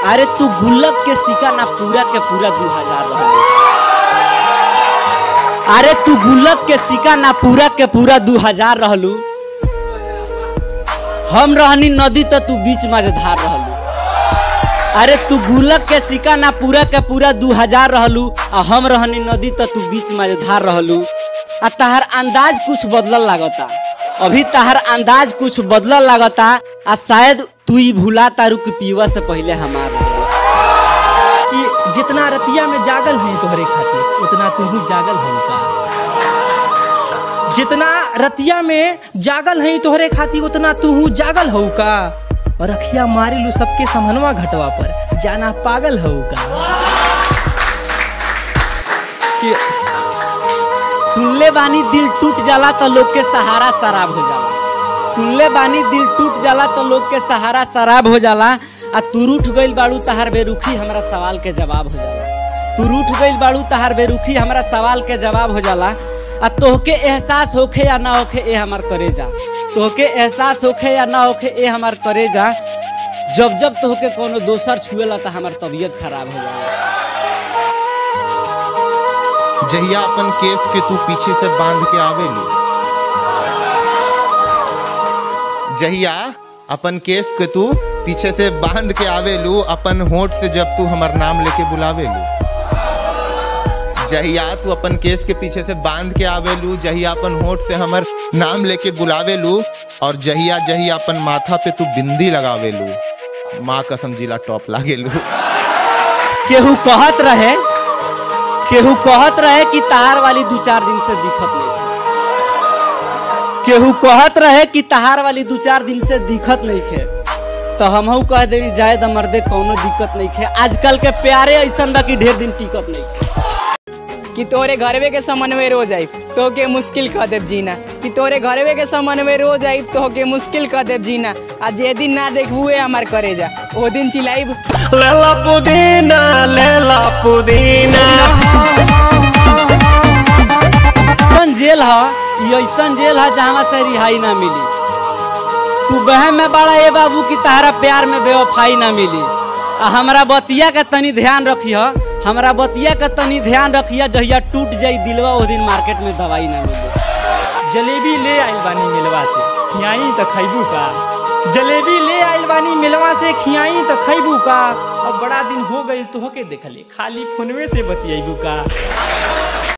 अरे तू गुल्लक के सिक्का ना पूरा के पूरा दू हजार रहलू अरे तू गुल्लक के सिक्का ना पूरा के पूरा दू हजार रहलू हम रहनी नदी तो तू बीच मझधार रहलू अरे तू गुल्लक के सिक्का ना पूरा के पूरा दू हजार रहलू आ हम रहनी नदी तो तू बीच मझधार रहलू आ तहार अंदाज कुछ बदलल लागता अभी तहार अंदाज कुछ बदलल लागता आ शायद तू ही भूला तारू की पीवा से पहले हमार रहलू कि जितना रतिया में जागल है तोहरे खातिर उतना तू जागल है का जितना रतिया में जागल है तोहरे खातिर उतना तू जागल हो का और अखिया मारी लू सबके समनवा घटवा पर जाना पागल हो का कि सुनले बानी दिल टूट जाला तो लोग के सहारा शराब हो जाला सुनले बानी दिल टूट जाला तो लोग के सहारा शराब हो जाला आ तू रूठ गइल बाड़ू तहार बेरुखी हमरा सवाल के जवाब हो जाला तू रूठ गइल बाड़ू तहार बेरुखी हमरा सवाल के जवाब हो जाला आ तोहके एहसास होखे या ना होखे ए हमार करेजा तोहके एहसास होखे या ना होखे ए हमार करेजा जब जब तोहके कोनो दोसर छुएला तो हमार तबीयत खराब हो जाला जहिया अपन केस के तू पीछे से बांध के आवेलू जहिया अपन केस के तू पीछे से बांध के आवेलू अपन होठ से जब तू हमर नाम लेके बुलावेलू जहिया तू अपन केस के पीछे से बांध के आवेलू जहिया अपन होठ से हमर नाम लेके बुलावेलू और जहिया जहिया अपन माथा पे तू बिंदी लगावेलू माँ कसम जिला टॉप लागेलू केहू कहत रहे केहू कहत रहे कि तहार वाली दू चार दिन से दिखत नहीं केहू कहत रहे कि तहार वाली दू चार दिन से दिखत नहीं खे तो हमहू कह देनी जाए द मर्दे कौनो दिक्कत नहीं खे आजकल के प्यारे ऐसन बा कि ढेर दिन टिकत नहीं खे कि तोरे घरवे के समन्वय रो जाई तो के मुश्किल कर देव जीना कि तोरे घरवे के समन्वय रो जाई तो के मुश्किल कर देव जीना आ जे दिन ना देखबुए हमार करे जा ओ दिन चिल्लाइब लेला पुदीना लेला पुदीना ऐसन जेल ह ई ऐसन जेल ह जहाँ से रिहाई ना मिली तू बहन में बड़ा ए बाबू की तहरा प्यार में बेवफाई ना मिली आ हमरा बतिया के तनी ध्यान रखिह हमरा बतिया के तनी ध्यान रखिह जहिया टूट जाई दिलवा ओ दिन मार्केट में दवाई ना मिली जलेबी ले आइल बानी मिलवा से खियाई तो खैबू का जलेबी ले आइल बानी मिलवा से खियाई तो खैबू का अब बड़ा दिन हो गई तो होके देखले खाली फोनवे से बतियाबू का